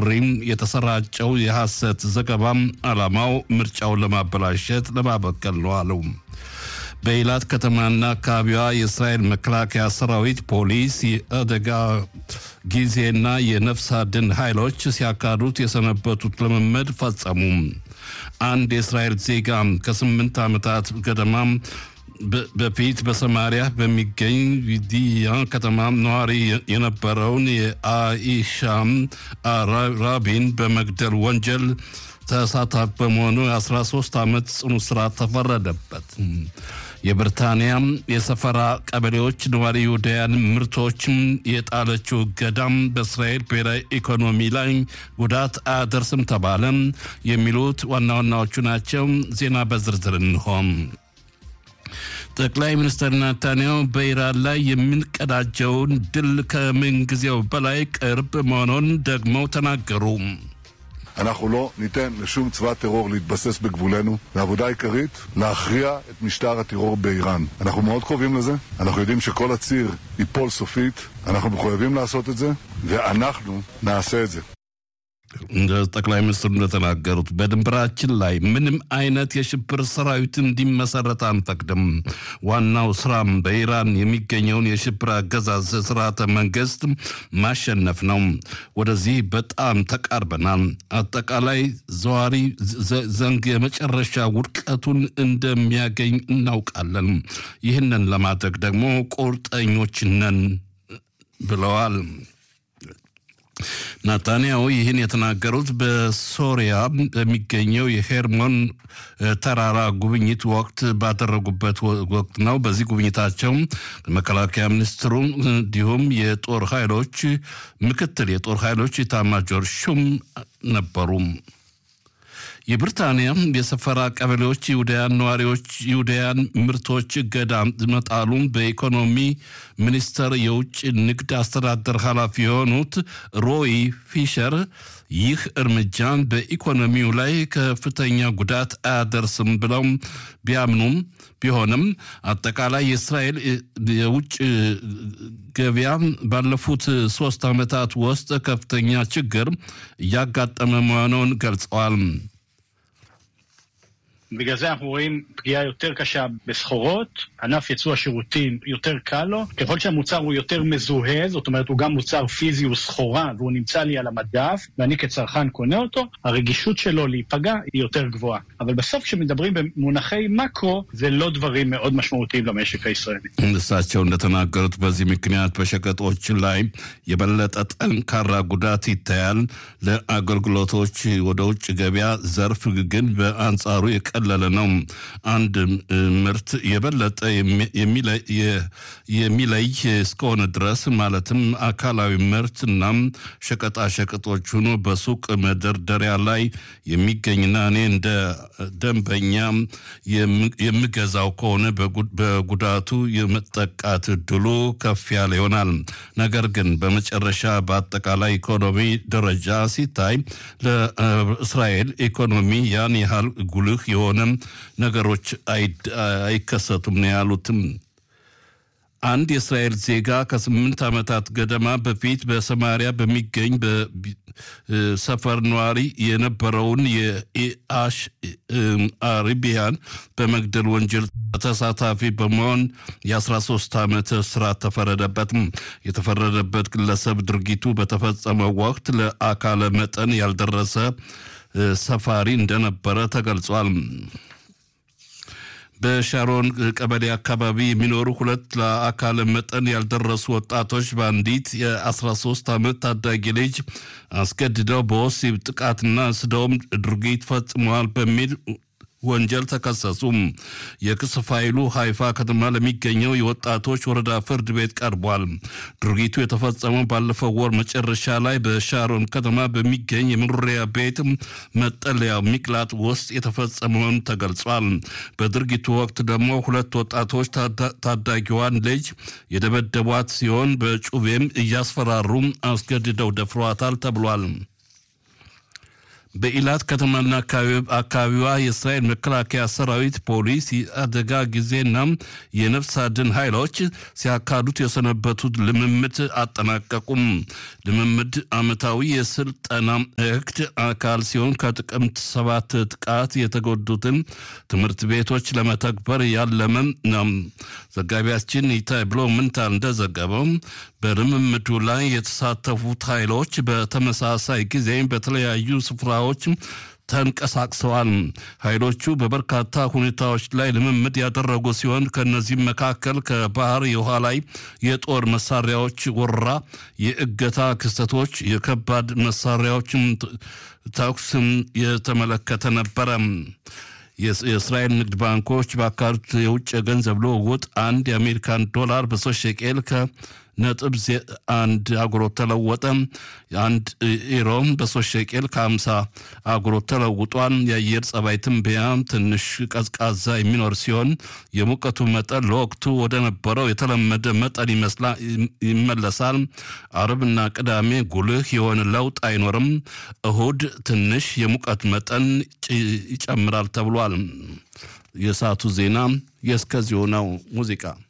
ጥሪም የተሰራጨው የሐሰት ዘገባም ዓላማው ምርጫውን ለማበላሸት ለማበቀል ነው አለው። በኢላት ከተማና አካባቢዋ የእስራኤል መከላከያ ሰራዊት፣ ፖሊስ፣ የአደጋ ጊዜና የነፍስ አድን ኃይሎች ሲያካሂዱት የሰነበቱት ልምምድ ፈጸሙ። አንድ የእስራኤል ዜጋ ከስምንት ዓመታት ገደማ በፊት በሰማሪያ በሚገኝ ቪዲያ ከተማ ነዋሪ የነበረውን የአኢሻም ራቢን በመግደል ወንጀል ተሳታፊ በመሆኑ የ13 ዓመት ጽኑ እስራት ተፈረደበት። የብሪታንያ የሰፈራ ቀበሌዎች ነዋሪ ይሁዳውያን ምርቶችም የጣለችው እገዳም በእስራኤል ብሔራዊ ኢኮኖሚ ላይ ጉዳት አያደርስም ተባለ። የሚሉት ዋና ዋናዎቹ ናቸው። ዜና በዝርዝር እንሆም። ጠቅላይ ሚኒስትር ናታንያሁ በኢራን ላይ የምንቀዳጀውን ድል ከምንጊዜው በላይ ቅርብ መሆኑን ደግመው ተናገሩ። אנחנו לא ניתן לשום צבא טרור להתבסס בגבולנו, והעבודה העיקרית, להכריע את משטר הטרור באיראן. אנחנו מאוד קרובים לזה, אנחנו יודעים שכל הציר ייפול סופית, אנחנו מחויבים לעשות את זה, ואנחנו נעשה את זה. እንደ ጠቅላይ ሚኒስትሩ እንደተናገሩት በድንበራችን ላይ ምንም አይነት የሽብር ሰራዊት እንዲመሰረት አንፈቅድም። ዋናው ስራም በኢራን የሚገኘውን የሽብር አገዛዝ ስርዓተ መንግስት ማሸነፍ ነው። ወደዚህ በጣም ተቃርበናል። አጠቃላይ ዘዋሪ ዘንግ የመጨረሻ ውድቀቱን እንደሚያገኝ እናውቃለን። ይህንን ለማድረግ ደግሞ ቁርጠኞች ነን ብለዋል። ናታንያሁ ይህን የተናገሩት በሶሪያ በሚገኘው የሄርሞን ተራራ ጉብኝት ወቅት ባደረጉበት ወቅት ነው። በዚህ ጉብኝታቸው መከላከያ ሚኒስትሩ እንዲሁም የጦር ኃይሎች ምክትል የጦር ኃይሎች ኢታማጆር ሹም ነበሩ። የብሪታንያ የሰፈራ ቀበሌዎች ይሁዳያን ነዋሪዎች ይሁዳያን ምርቶች እገዳ መጣሉን በኢኮኖሚ ሚኒስቴር የውጭ ንግድ አስተዳደር ኃላፊ የሆኑት ሮይ ፊሸር ይህ እርምጃ በኢኮኖሚው ላይ ከፍተኛ ጉዳት አያደርስም ብለው ቢያምኑም ቢሆንም አጠቃላይ የእስራኤል የውጭ ገበያ ባለፉት ሶስት ዓመታት ውስጥ ከፍተኛ ችግር እያጋጠመ መሆኑን ገልጸዋል። בגלל זה אנחנו רואים פגיעה יותר קשה בסחורות, ענף ייצוא השירותים יותר קל לו, ככל שהמוצר הוא יותר מזוהה, זאת אומרת הוא גם מוצר פיזי, הוא סחורה והוא נמצא לי על המדף, ואני כצרכן קונה אותו, הרגישות שלו להיפגע היא יותר גבוהה. אבל בסוף כשמדברים במונחי מקרו, זה לא דברים מאוד משמעותיים למשק הישראלי. እሳቸው እንደተናገሩት በዚህ ምክንያት በሸቀጦች ላይ የበለጠ ጠንካራ ጉዳት ይታያል። ለአገልግሎቶች ወደ ውጭ ገበያ ዘርፍ ግን በአንጻሩ የቀለለ ነው። አንድ ምርት የበለጠ የሚለይ እስከሆነ ድረስ ማለትም አካላዊ ምርት እናም ሸቀጣ ሸቀጦች ሆኖ በሱቅ መደርደሪያ ላይ የሚገኝና እኔ እንደ ደንበኛ የምገዛው ከሆነ በጉዳቱ የመጠቃት እድሉ ከፍ ያለ ይሆናል። ነገር ግን በመጨረሻ በአጠቃላይ ኢኮኖሚ ደረጃ ሲታይ ለእስራኤል ኢኮኖሚ ያን ያህል ጉልህ የሆነ ነገሮች አይከሰቱም ነው ያሉትም። አንድ የእስራኤል ዜጋ ከስምንት ዓመታት ገደማ በፊት በሰማሪያ በሚገኝ ሰፈር ነዋሪ የነበረውን የኢአሽ አሪቢያን በመግደል ወንጀል ተሳታፊ በመሆን የ13 ዓመት እስራት ተፈረደበት። የተፈረደበት ግለሰብ ድርጊቱ በተፈጸመው ወቅት ለአካለ መጠን ያልደረሰ ሰፋሪ እንደነበረ ተገልጿል። በሻሮን ቀበሌ አካባቢ የሚኖሩ ሁለት ለአካለ መጠን ያልደረሱ ወጣቶች በአንዲት የ13 ዓመት ታዳጊ ልጅ አስገድደው በወሲብ ጥቃትና ስደውም ድርጊት ፈጽመዋል በሚል ወንጀል ተከሰሱ። የክስ ፋይሉ ሃይፋ ከተማ ለሚገኘው የወጣቶች ወረዳ ፍርድ ቤት ቀርቧል። ድርጊቱ የተፈጸመው ባለፈው ወር መጨረሻ ላይ በሻሮን ከተማ በሚገኝ የመኖሪያ ቤት መጠለያ ሚቅላጥ ውስጥ የተፈጸመውን ተገልጿል። በድርጊቱ ወቅት ደግሞ ሁለት ወጣቶች ታዳጊዋን ልጅ የደበደቧት ሲሆን በጩቤም እያስፈራሩ አስገድደው ደፍሯታል ተብሏል። በኢላት ከተማና አካባቢዋ የእስራኤል መከላከያ ሰራዊት፣ ፖሊስ፣ የአደጋ ጊዜና የነፍስ አድን ኃይሎች ሲያካሂዱት የሰነበቱት ልምምድ አጠናቀቁም። ልምምድ ዓመታዊ የስልጠና እቅድ አካል ሲሆን ከጥቅምት ሰባት ጥቃት የተጎዱትን ትምህርት ቤቶች ለመተግበር ያለመ ነው። ዘጋቢያችን ይታይ ብሎ ምንታል እንደዘገበው በልምምዱ ላይ የተሳተፉት ኃይሎች በተመሳሳይ ጊዜ በተለያዩ ስፍራዎች ተንቀሳቅሰዋል። ኃይሎቹ በበርካታ ሁኔታዎች ላይ ልምምድ ያደረጉ ሲሆን ከእነዚህም መካከል ከባህር የውሃ ላይ የጦር መሳሪያዎች ወረራ፣ የእገታ ክስተቶች፣ የከባድ መሳሪያዎችም ተኩስም የተመለከተ ነበረ። የእስራኤል ንግድ ባንኮች ባካሄዱት የውጭ የገንዘብ ልውውጥ አንድ የአሜሪካን ዶላር በሶስት ሸቄል ከነጥብ አንድ አጉሮት ተለወጠ። አንድ ኢሮም በሶስት ሸቄል ከሀምሳ አጉሮት ተለውጧል። የአየር ጸባይ ትንበያ ትንሽ ቀዝቃዛ የሚኖር ሲሆን የሙቀቱ መጠን ለወቅቱ ወደ ነበረው የተለመደ መጠን ይመለሳል። አርብና ቅዳሜ ጉልህ የሆነ ለውጥ አይኖርም። እሁድ ትንሽ የሙቀት መጠን ይጨምራል ተብሏል። የሰዓቱ ዜና የእስከዚሁ ነው። ሙዚቃ